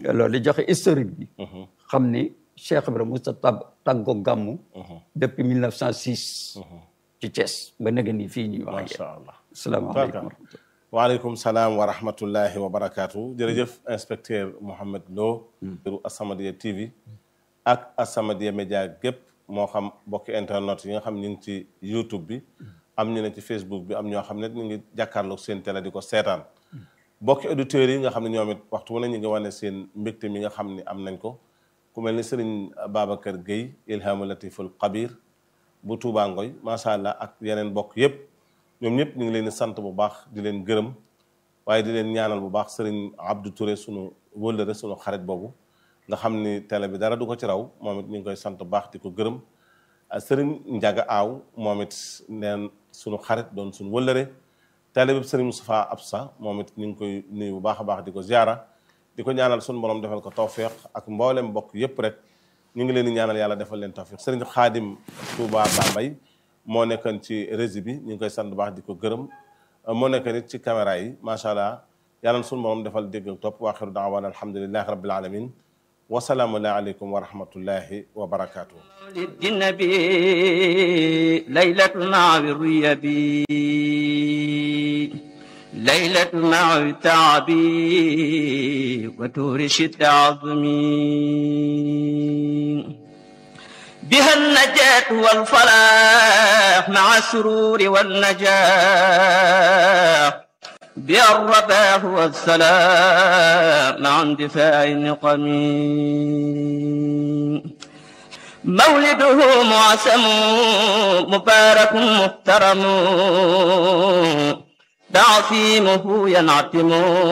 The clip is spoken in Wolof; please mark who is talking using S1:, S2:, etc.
S1: loolu di joxe historique bi xam ni Cheikh Ibrahima Moussa tab tàggoo gàmmu depuis 1906 ci Thiès ba nega ni fii ñuy wax
S2: macha allah
S1: asalaamaaleykum
S2: waaleykum salaam wa rahmatullahi wa barakaatu jërëjëf inspecteur Mouhamed Lo ru As-Samadiyya TV ak As-Samadiyya Média gépp moo xam bokki internet yi nga xam ñu ngi ci YouTube bi am ñu ne ci Facebook bi am ñoo xam ne ñu ngi jàkkaarloog seen télé di ko seetaan bokki auditeurs yi nga xam ne ñoom it waxtu wu ne ñu ngi wane seen mbégte mi nga xam ne am nañ ko ku mel ni Serigne Babacar Gueye Ilhamu Latiful Kabir bu Touba Ngoy macha allah ak yeneen bokk yëpp ñoom ñëpp ñu ngi leen di sant bu baax di leen gërëm waaye di leen ñaanal bu baax Serigne Abdou Touré sunu wëllëre sunu xarit boobu nga xam ni télé bi dara du ko ci raw moom it ñu ngi koy sant bu baax di ko gërëm Serigne Ndiaga Aaw moom it neen sunu xarit doon sunu wëllëre télé bi Serigne Moustapha Absa moom it ñu ngi koy nuyu bu baax a baax di ko ziara di ko ñaanal sunu borom defal ko tawféex ak mboolem mbokk yëpp rek ñu ngi leen di ñaanal yàlla defal leen tawféex Serigne Khadim Touba Bambay moo nekkoon ci régie bi ñu ngi koy sant bu baax di ko gërëm moo nekk nit ci caméra yi macha allah yàlla na sunu borom defal dégg ak topp wa axiru daawaana alhamdulilahi rabbil alamin wasalaamu aleykum wa rahmatullahi wa barakaatu.
S3: للنبي ليلة مع الريبي ليلة مع التعبي وتورش التعظمي بها النجاة والفلاح مع السرور والنجاح بها الرباح والسلام مع اندفاع النقم مولده معسم مبارك محترم تعصيمه ينعتم